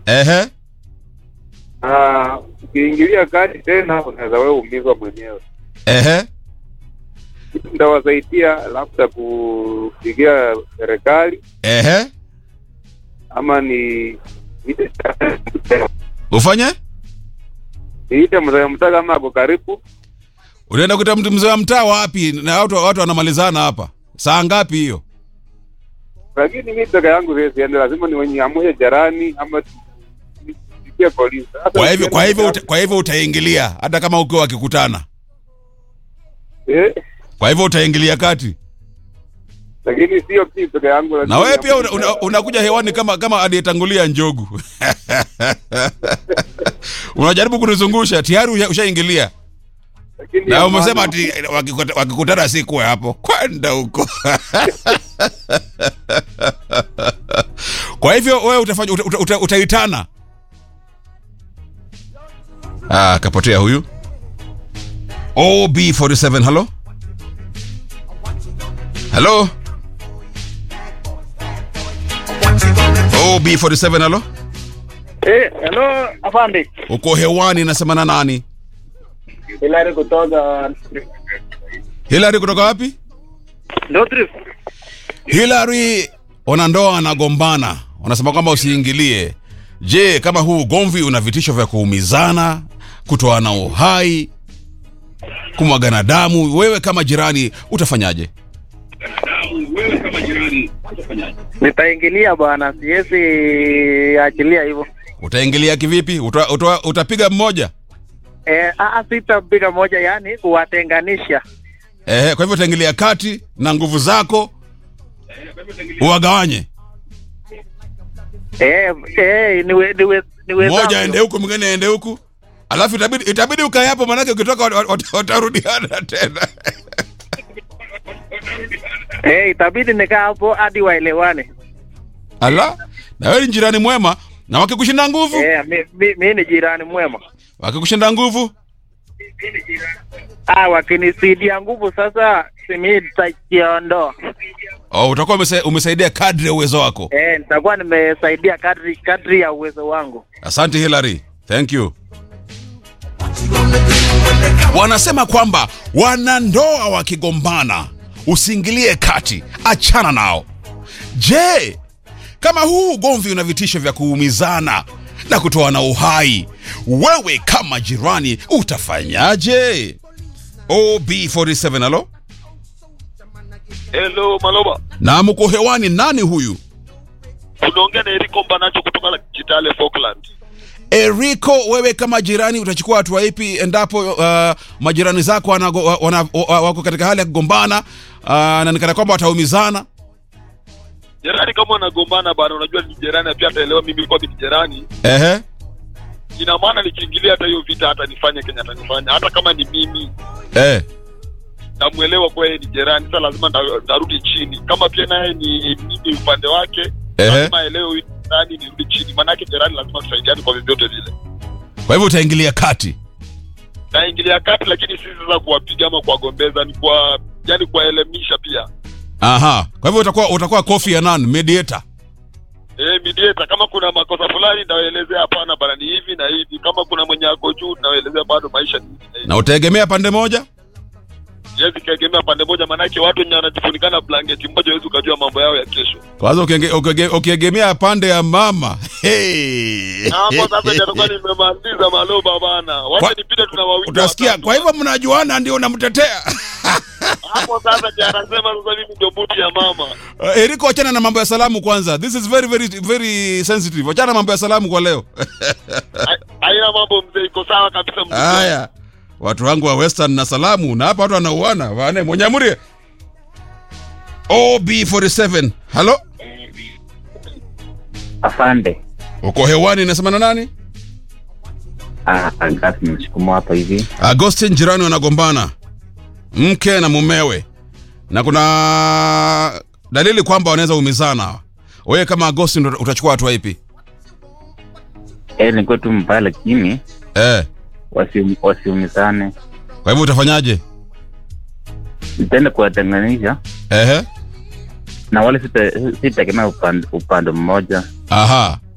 Ehe. Ah, ukiingilia kati tena unaweza wewe umizwa mwenyewe. Ehe. Kitu Ndawasaidia labda kupigia serikali Ehe. ama ni niite Ufanye? niite mzee mtaa kama ako karibu. Unaenda kuita mtu mzee wa mtaa wapi? Na watu watu wanamalizana hapa. Saa ngapi hiyo? Lakini mimi peke yangu siwezi enda, lazima ni wenye amue jirani ama nipigie polisi. Sasa Kwa hivyo kwa hivyo ukienda uta, kwa hivyo utaingilia hata kama ukiwa wakikutana. eh, Kwa hivyo utaingilia kati. lakini sio pia peke yangu. Na lazima wewe pia niamue unakuja una, unakuja hewani kama kama aliyetangulia njogu. Unajaribu kunizungusha tayari usha- ushaingilia. Lakini Na ya umesema maana- ati wakikuta- wakikutana si kuwe hapo. Kwenda huko. Kwa hivyo wewe utafanya uta, uta, uta, utaitana. Ah, kapotea huyu. OB47 hello? Hello? OB47 hello? Eh, hello afande. Uko hewani nasema na nani? Hilary kutoka Hillary kutoka wapi? Northrift. Hillary, wanandoa wanagombana, wanasema kwamba usiingilie. Je, kama huu ugomvi una vitisho vya kuumizana, kutoana uhai, kumwagana damu, wewe kama jirani utafanyaje? Nitaingilia bwana, siwezi achilia hivyo. Utaingilia kivipi? Uta, uta, utapiga mmoja? Eh, ah, sitapiga moja, yani kuwatenganisha. Ehe, kwa hivyo utaingilia kati na nguvu zako uwagawanye, Eh, eh, niwe niwe niwe mmoja aende huku, mwingine aende huku, alafu itabidi itabidi ukae hapo, maanake ukitoka wat- wat- watarudiana tena. Eh, itabidi nikaa hapo hadi waelewane. Ala, na wewe ni jirani mwema, na wakikushinda nguvu, Eh, mi, mi, mi ni jirani mwema. wakikushinda nguvu, Ah, wakinisidia nguvu sasa, simi nitajiondoa. oh, utakuwa umesa, umesaidia kadri ya uwezo wako. Eh, nitakuwa nimesaidia kadri kadri ya uwezo wangu. Asante Hillary, thank you. Wanasema kwamba wanandoa wakigombana usiingilie kati, achana nao. Je, kama huu ugomvi una vitisho vya kuumizana na kutoana uhai, wewe kama jirani utafanyaje? OB47 alo, Hello Maloba, na mko hewani, nani huyu? unaongea na Eriko Mbanacho kutoka Kitale Falkland. Eriko, wewe kama jirani utachukua hatua ipi endapo uh, majirani zako wanago, wa- wana, wa- wako katika hali ya kugombana uh, na nikana kwamba wataumizana? Jirani kama wanagombana bana, unajua ni jirani, pia ataelewa mimi nilikuwa ni jirani. Ehe, Ina maana nikiingilia hata hiyo vita, hata nifanye Kenya atanifanya, hata kama ni mimi eh. namuelewa kwa yeye ni jirani. Sasa lazima nda- ndarudi chini, kama pia naye ni mimi upande wake, Ehe. lazima aelewe huyu ni jirani, nirudi chini, maanake jirani lazima tusaidiane kwa vyovyote vile. Kwa hivyo utaingilia kati. Naingilia kati, lakini si sasa kuwapiga ama kuwagombeza, ni kwa yani kuwaelimisha pia. Aha, kwa hivyo utakuwa utakuwa Kofi Annan mediator. Eh, mediator kama kuna makosa fulani nawaelezea, hapana bana, ni hivi na hivi. Kama kuna mwenye ako juu nawaelezea, bado maisha ni hivi na hivi. Na utaegemea pande moja? Siwezi kaegemea pande moja, maanake watu wenye wanajifunikana blanketi moja, huwezi ukajua mambo yao ya kesho. Kwanza ukienge- ukiege- ukiegemea pande ya mama hey. Na hapo sasa ndio atakuwa nimemaliza maloba bana, Kwa- wacha nipite, tuna wawili Utasikia, watatu. kwa hivyo mnajuana, ndio unamtetea hapo sasa ndio anasema sasa, mimi ndio buti ya mama. Uh, Eriko, wachana na mambo ya salamu kwanza. This is very very very sensitive. Wachana na mambo ya salamu kwa leo. Ha- Haina mambo mzee, iko sawa kabisa mzee. Haya, watu wangu wa Western na salamu, na hapa watu wanauana wane mwenyamurie. OB47, halo, Afande. uko hewani, nasema na nani? Ah, Agati msukumo hapa hivi. Agostin, jirani wanagombana, mke na mumewe, na kuna dalili kwamba wanaweza umizana. Wewe kama Agostin uta- utachukua hatua ipi? Eh, nilikuwa tu mbaya lakini Eh, wasi- wasiumizane. kwa hivyo utafanyaje? Nitaenda kuwatenganisha Ehe, na wale sita- sitategemea upande, upande mmoja. aha,